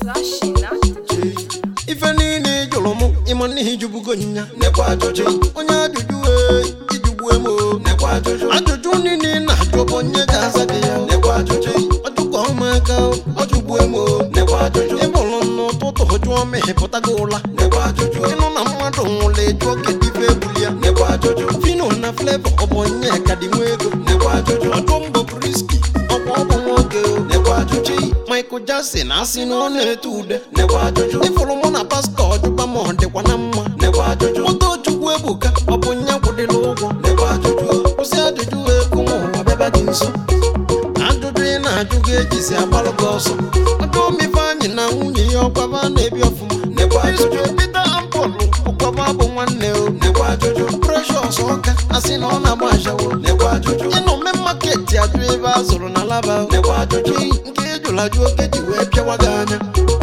Flashy, not ife niile ị jụrụ mụ ịma n'ihi ijubugo nya nekwa ajụjụ onye ajụjụ ee ijugbue m o nekwa ajụjụ ajụjụ niile ị na-ajụ bụ onye ga-aza gị ya nekwa ajụjụ ọjụkọ ụmụaka ọjụgbue m o nekwa ajụjụ ịbụrụ n'ụtụtụ jụọ ma ịpụtago ụla nekwa ajụjụ ịnụ na mmadụ nwụrụ ịjụọ kedu ife egbuli ya nekwa ajụjụ fino na flevo ọ bụ onye ka dị nwa ego nekwa ajụjụ ọjụ mbọ priski ọkwa ọ bụ nwoke o nekwa ajụjụ michael jackson asị na ọ na-ete ude nekwa ajụjụ ịfụrụ mụ na pastọ ọjụba ma ọ dịkwa na mma nekwa ajụjụ moto chukwu ebuka ọ bụ nya kwụdịla ụgwọ nekwa ajụjụ kwụsị ajụjụ ekwu ma ụwa bịaba gị nso ajụjụ ị na-ajụ gị ejizi agbalụ gị ọsọ ọjụ omife anyị na nwunye ya ọkwaba na-ebi ọfụma nekwa ajụjụ Kristo Pita Ampọlụ ọkwaba bụ nwanne o nekwa ajụjụ precious ọka asị na ọ na-agba ashawo nekwa ajụjụ ịnọ mme maketi ajụ ebe a zụrụ na laba o. nekwa ajụjụ nke ejụrụ ajụ oge ji wee pịawa gị anya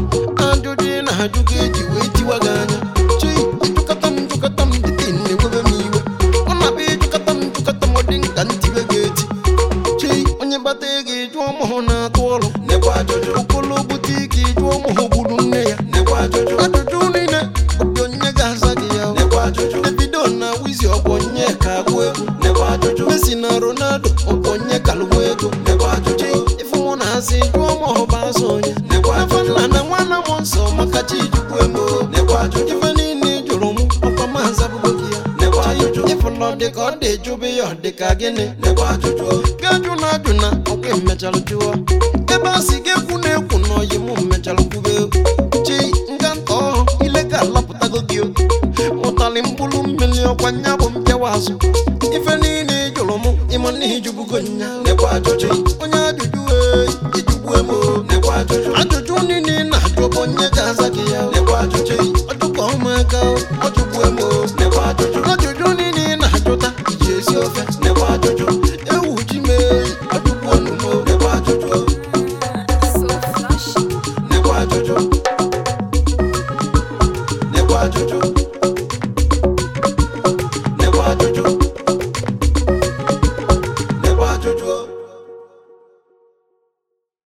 ajụjụ ị na-ajụ gị eji wee tiwa gị anya chi ịjụkọta m njụkọta m dịka ị na-ewebe m iwe ọ na-abịa ịjụkọta m njụkọta m ọ dị nka ntiwe gị eti chi onye gbata ego ịjụọ mụhụ na-atụ ọrụ nekwa ajụjụ okolo bute ike ịjụọ mụhụ gburu nne ya nekwa ajụjụ ajụjụ niile bụ onye ga-aza gị ya o. nekwa ajụjụ Davido na Wizi ọ bụ onye ka agụ egwu nekwa ajụjụ Messi na Ronaldo ọ bụ onye kalụgwa ego nekwa ajụjụ ife mụ na-asị jụọ ma ọ bụ azụ onye nekwa afọ ajụjụ nna na nwanne m nsọ maka chi jukwu emo nekwa ajụjụ ife niile ị jụrụ mụ ọkwa maazị abụgo gị ya nekwa ajụjụ ịfụlọ dị ka ọ dị jụbe ya ọ dị ka gịnị nekwa ajụjụ gajụ na ajụ na ọkwa mmechalụ jụọ ebe a sị ga-ekwu na-ekwu na ọyị mụ mmechalụ kwube chi nga nta ọhụ ile ka alapụtago gị o ụtalị mkpụrụ mmiri ọkwa nya bụ mpịawa azụ ife niile ị jụrụ mụ ịma n'ihi jubugo nya nekwa ajụjụ onye ajụjụ ee ijugbue m o nekwa ajụjụ ajụjụ niile ị na-ajụ bụ onye ga-aza gị ya nekwa ajụjụ ọjụkọ ụmụaka ọjụgbue m o